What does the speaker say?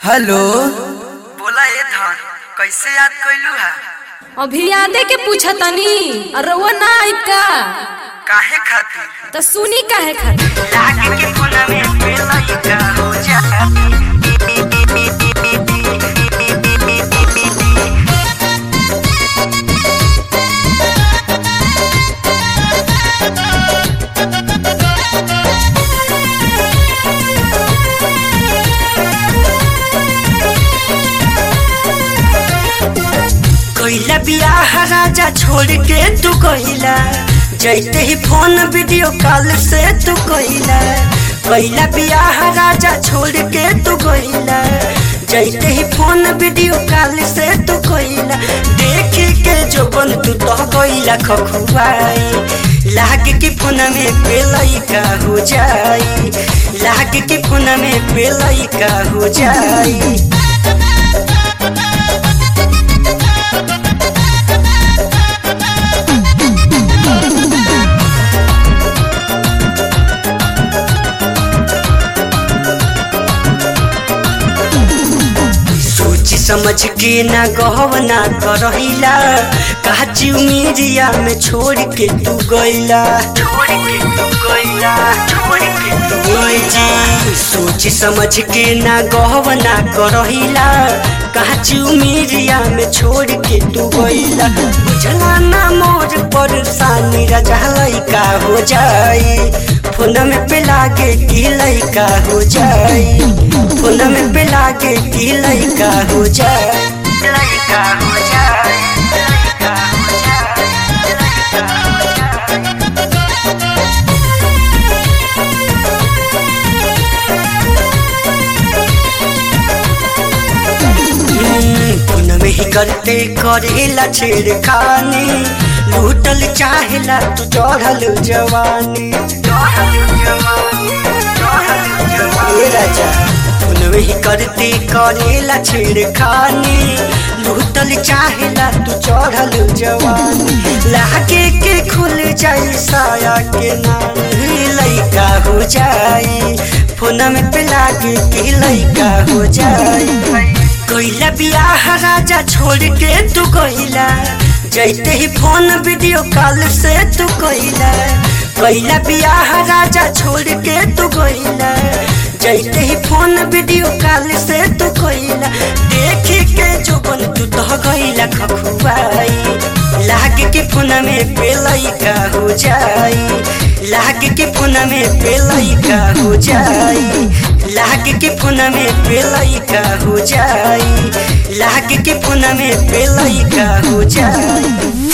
hello बोला ए धन कैसे याद कैलू हा अभी यादे के पूछतनी और रउआ ना आई का काहे खातिर तो सुनी काहे खातिर लागे के कोना में पेला का हो जा कैला बियाह राजा छोड़ के तू कैला जैते ही फोन वीडियो कॉल से तू कैला कैला बियाह राजा छोड़ के तू कैला जैते ही फोन वीडियो कॉल से तू कैला देख के जो बन तू तो कैला खखुआई लाग के फोन में पेलई का हो जाई लाग के फोन में पेलई का हो जाई सोच समझ के ना गहवना करहिला काची उमीरिया में छोड़ के तू गइला छोड़ के तू गइला छोड़ के तू गइला सोच समझ के ना गहवना करहिला काची उमीरिया में छोड़ के तू गइला बुझला ना मोर परेशानी राजा लइका हो जाई फोन में पे लागे की लइका हो जाई फोन में पे लागे की लइका हो जाए लइका हो जाए लइका हो जाए लइका हो जाए फोन में ही करते करेला छेड़खानी लूटल चाहेला तू चढ़ल जवानी ए राजा फोन में ही करते करेला छेड़खानी लूटल चाहेला तू चढ़ल जवानी लागे के खुल जाई साया के नाम लइका हो जाई फोन में पे लागे के लइका हो जाई कैला बियाह राजा छोड़ के तू कैला जैते ही फोन वीडियो कॉल से तू कैला कैला बियाह राजा छोड़ के तू कैला जैते ही फोन वीडियो कॉल से तू कैला देख के जो बन तू तो गैला खखुआई लाग के फोन में पेलई का हो जाई लाग के फोन में पेलई का हो जाई लाग के फोन में पेलई का हो जाई लाग के फोन में पेलई का हो जाई